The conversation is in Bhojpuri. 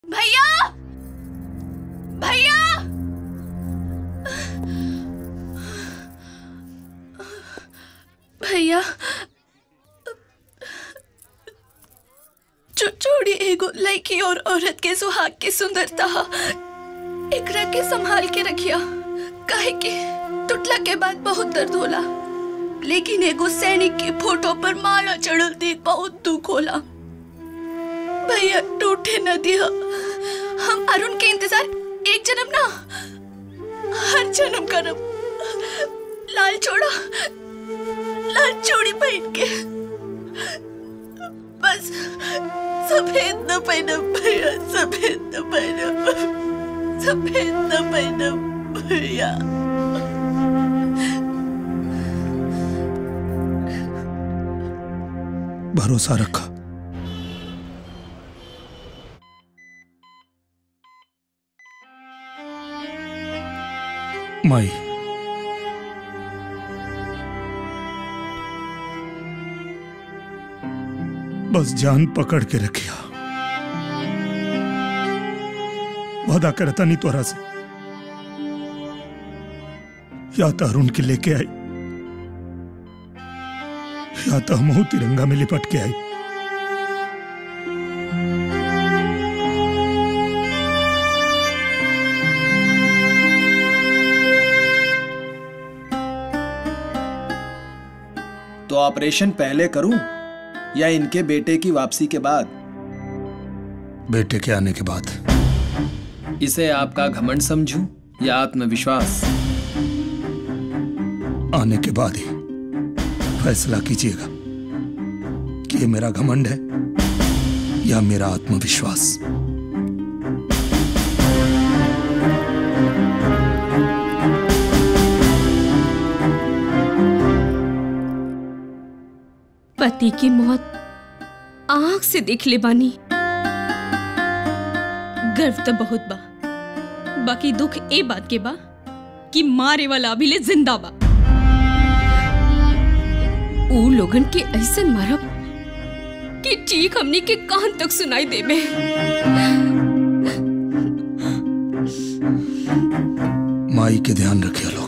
भैया भैया भैया चोड़ी एगो लड़की और औरत के सुहाग की सुंदरता एकरा के संभाल के रखिया काहे के टूटला के बाद बहुत दर्द होला लेकिन एगो सैनिक की फोटो पर माला चढ़ल देख बहुत दुख होला भैया टूटे न दिया हम अरुण के इंतजार एक जन्म ना हर जन्म करब लाल चोड़ा लाल चूड़ी पहन के बस सफेद न पहनब भैया सफेद न पहनब सफेद न पहनब भैया भरोसा रखा माई बस जान पकड़ के रखिया वादा करता नहीं तोरा से या तो अरुण के लेके आई या तो हम तिरंगा में लिपट के आई तो ऑपरेशन पहले करूं या इनके बेटे की वापसी के बाद बेटे के आने के बाद इसे आपका घमंड समझूं या आत्मविश्वास आने के बाद ही फैसला कीजिएगा कि ये मेरा घमंड है या मेरा आत्मविश्वास पति की मौत आंख से देख ले बानी गर्व तो बहुत बा बाकी दुख ए बात के बा कि मारे वाला अभी ले जिंदा बा ऊ लोगन के ऐसन मारब कि ठीक हमनी के कान तक सुनाई देबे माई के ध्यान रखिए लो